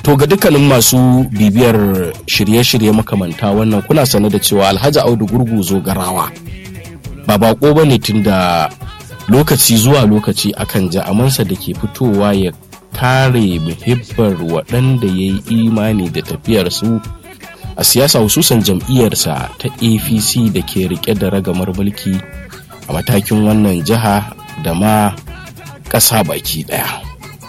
To ga dukkanin masu bibiyar shirye-shirye makamanta wannan kuna sane da cewa Alhaji Audu Gurguzo Garawa ba bako ba ne tun da lokaci zuwa lokaci akan ji amansa da ke fitowa ya kare muhibbar waɗanda ya yi imani da tafiyarsu a siyasa hususan jam'iyyarsa ta apc da ke rike da ragamar mulki a matakin wannan jiha da ma ƙasa baki ɗaya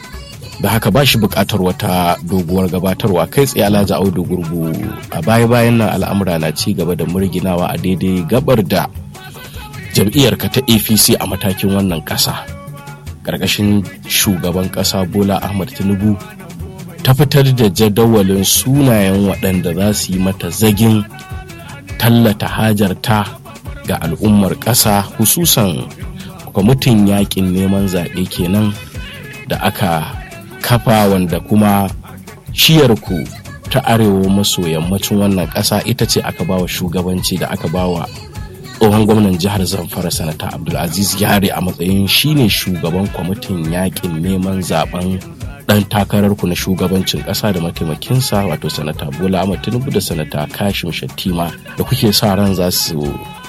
da haka ba shi buƙatar wata doguwar gabatarwa kai tsaye alhaji audu gurgu a baya-bayan nan al'amura na ci gaba da murginawa a daidai gabar da jam'iyyarka ta apc a matakin wannan ƙasa ƙarƙashin shugaban ƙasa bola ahmad tinubu ta fitar da jadawalin sunayen waɗanda za su yi mata zagin tallata hajarta ga al'ummar ƙasa hususan kwamitin yakin neman zaɓe kenan da aka kafa wanda kuma shiyarku ta arewa maso yammacin wannan ƙasa ita ce aka bawa shugabanci da aka bawa tsohon gwamnan jihar zamfara sanata abdulaziz yare a matsayin shine shugaban kwamitin yakin neman zaben dan takararku na shugabancin kasa da mataimakinsa wato sanata bola ahmad tinubu da sanata kashim shattima da kuke sa ran za su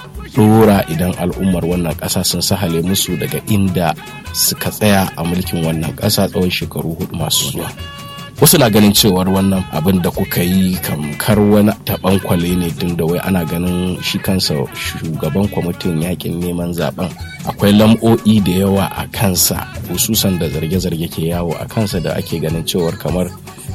dora idan al'ummar wannan kasa sun sahale musu daga inda suka tsaya a mulkin wannan kasa tsawon shekaru hudu masu zuwa wasu na ganin cewar wannan abin da kuka yi kamkar wani taɓan kwale ne tun da wai ana ganin shi kansa shugaban kwamitin yakin neman zaben akwai lam'o'i da yawa a kansa hususan da zarge-zarge ke yawo a kansa da ake ganin cewar kamar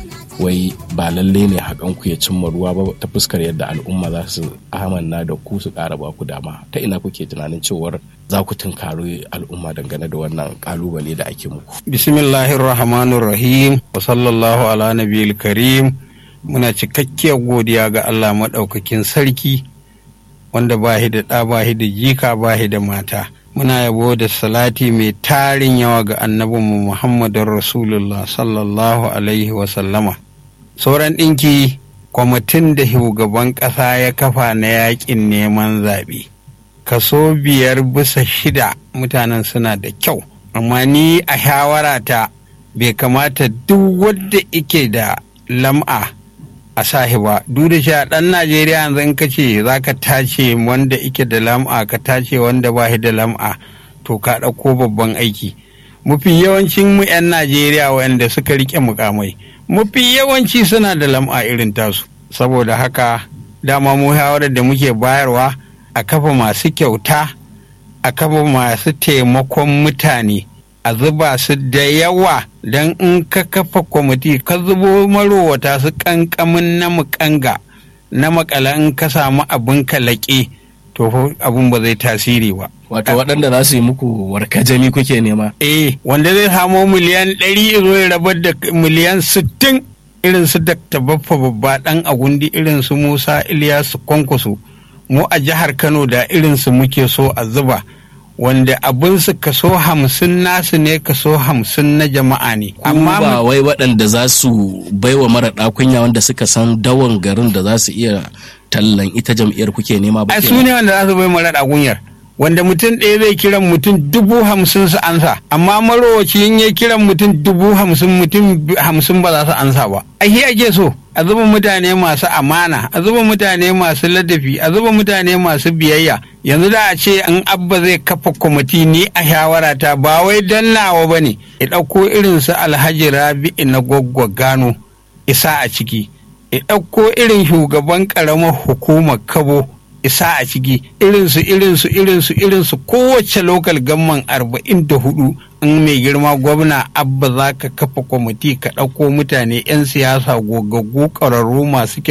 wai ba lalle ne hakan ku ya cimma ruwa ba ta fuskar yadda al'umma za su amanna da ku su ƙara ba ku dama ta ina kuke tunanin cewar za ku tunkari al'umma dangane da wannan kalubale da ake muku bismillahir rahmanir rahim wa sallallahu ala nabiyil karim muna cikakkiyar godiya ga Allah maɗaukakin sarki wanda ba da ɗa ba da jika ba da mata muna yabo da salati mai tarin yawa ga annabinmu muhammadun rasulullah sallallahu alaihi wasallama sauran ɗinki kwamitin da shugaban ƙasa ya kafa na yaƙin neman zaɓe kaso biyar bisa shida mutanen suna da kyau amma ni a shawarata bai kamata duk wadda ike da lam'a a sahi ba duk da sha ɗan najeriya yanzu in ka ce za ka tace wanda ike da lam'a ka tace wanda ba shi da lam'a to ka ɗauko babban aiki mafi yawancin mu 'yan najeriya wanda suka rike mukamai mafi yawanci suna da lam'a irin tasu saboda haka dama mu shawarar da muke bayarwa a kafa masu kyauta a kafa masu taimakon mutane a zuba su da yawa don in ka kafa kwamiti ka zubo marowata su kankamin na mukanga na makala in ka samu abin kalaƙe to abin ba zai tasiri ba wato waɗanda za su yi muku warkajami kuke nema eh wanda zai samo miliyan ɗari zo ya rabar da miliyan sittin irin su dakta baffa babba ɗan agundi irin su musa iliyasu kwankwaso mu a jihar kano da irin su muke so a zuba wanda abin su kaso hamsin nasu ne kaso hamsin na jama'a ne amma ba wai waɗanda za su baiwa mara ɗakunya wanda suka san dawan garin da za su iya tallan ita jam'iyyar kuke nema ba ai su ne wanda za su bai mara ɗakunyar wanda mutum ɗaya zai kiran mutum dubu hamsin su ansa amma marowaci in ya kiran mutum dubu hamsin mutum hamsin ba za su ansa ba a shi ake so a zuba mutane masu amana a zuba mutane masu ladafi a zuba mutane masu biyayya yanzu da a ce an abba zai kafa kwamiti ni a shawarata ba wai dannawa ba ne ya ɗauko irin su alhaji rabi'i na gwaggwa gano isa a ciki ya ɗauko irin shugaban ƙaramar hukumar kabo isa a ciki irinsu irinsu irinsu irinsu kowace lokal gamman arba'in da hudu in mai girma gwamna abba za ka kafa kwamiti ka ɗauko mutane 'yan siyasa gogaggu ƙwararru masu